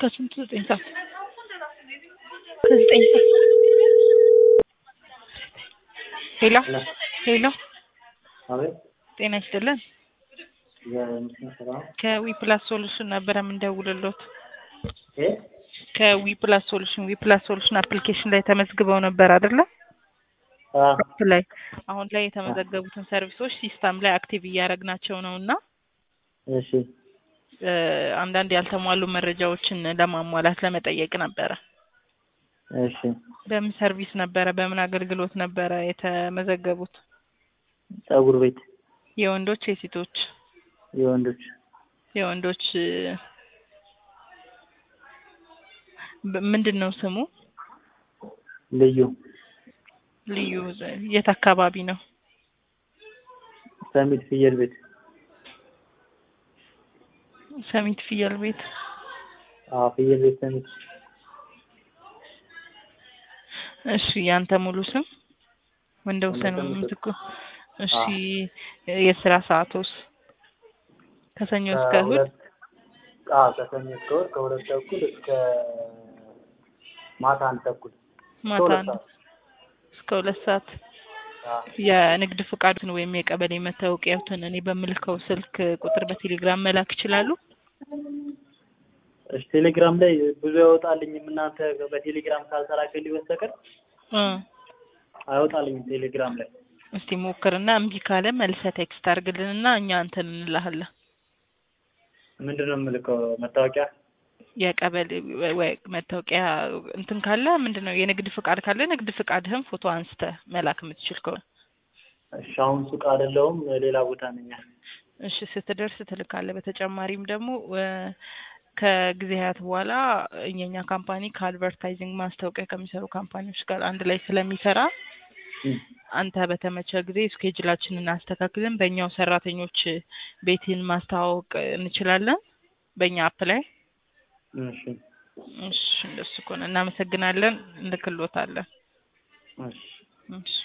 ከስንት ዘጠኝ ሰዓት ከዘጠኝ ሰዓት ሄሎ ሄሎ አቤት ጤና ይስጥልን የምስል ስራ ከዊ ፕላስ ሶሉሽን ነበረ የምንደውልሎት እ ከዊ ፕላስ ሶሉሽን ዊ ፕላስ ሶሉሽን አፕሊኬሽን ላይ ተመዝግበው ነበር አይደለ አ አፕ ላይ አሁን ላይ የተመዘገቡትን ሰርቪሶች ሲስተም ላይ አክቲቭ እያደረግናቸው ነው እና እሺ እ አንዳንድ ያልተሟሉ መረጃዎችን ለማሟላት ለመጠየቅ ነበረ እሺ በምን ሰርቪስ ነበረ በምን አገልግሎት ነበረ የተመዘገቡት ፀጉር ቤት የወንዶች የሴቶች የወንዶች የወንዶች እ በ- ምንድን ነው ስሙ ልዩ ልዩ የት አካባቢ ነው ሰሚት ፍየል ቤት ሰሚት ፍየል ቤት አ ፍየል ቤት ሰሚት እሺ ያንተ ሙሉ ስም ወንደውሰን ወንደውሰን ምትኩ እሺ የስራ ሰዓቶስ ከሰኞ እስከ እሁድ ከሁለት አ ከሰኞ እስከ እሑድ ከሁለት ተኩል እስከ ማታ አንድ ተኩል ማታ ሁለት አንድ ሰዓት። እስከ ሁለት ሰዓት አ የንግድ ፍቃዱን ወይም የቀበሌ መታወቂያዎትን እኔ በምልከው ስልክ ቁጥር በቴሌግራም መላክ ይችላሉ እሺ ቴሌግራም ላይ ብዙ አይወጣልኝም እናንተ በቴሌግራም ካልተላከልኝ በስተቀር እ አይወጣልኝም ቴሌግራም ላይ እስቲ ሞክርና እምቢ ካለ መልሰህ ቴክስት አድርግልንና እኛ እንትን እንልሃለን ምንድን ነው የምልከው መታወቂያ የቀበሌ ወይ- ወይ መታወቂያ እንትን ካለ ምንድን ነው የንግድ ፍቃድ ካለ ንግድ ፍቃድህን ፎቶ አንስተህ መላክ የምትችል ከሆነ እሺ አሁን ሱቅ አይደለሁም ሌላ ቦታ ነኝ እሺ ስትደርስ ትልካለህ። በተጨማሪም ደግሞ እ ከጊዜያት በኋላ የኛ ካምፓኒ ከአድቨርታይዚንግ ማስታወቂያ ከሚሰሩ ካምፓኒዎች ጋር አንድ ላይ ስለሚሰራ እም። አንተ በተመቸ ጊዜ ስኬጅላችንን አስተካክለን በእኛው ሰራተኞች ቤትን ማስተዋወቅ እንችላለን በእኛ አፕ ላይ። እሺ እሺ እንደሱ ከሆነ እናመሰግናለን፣ እንልክሎታለን። እሺ እሺ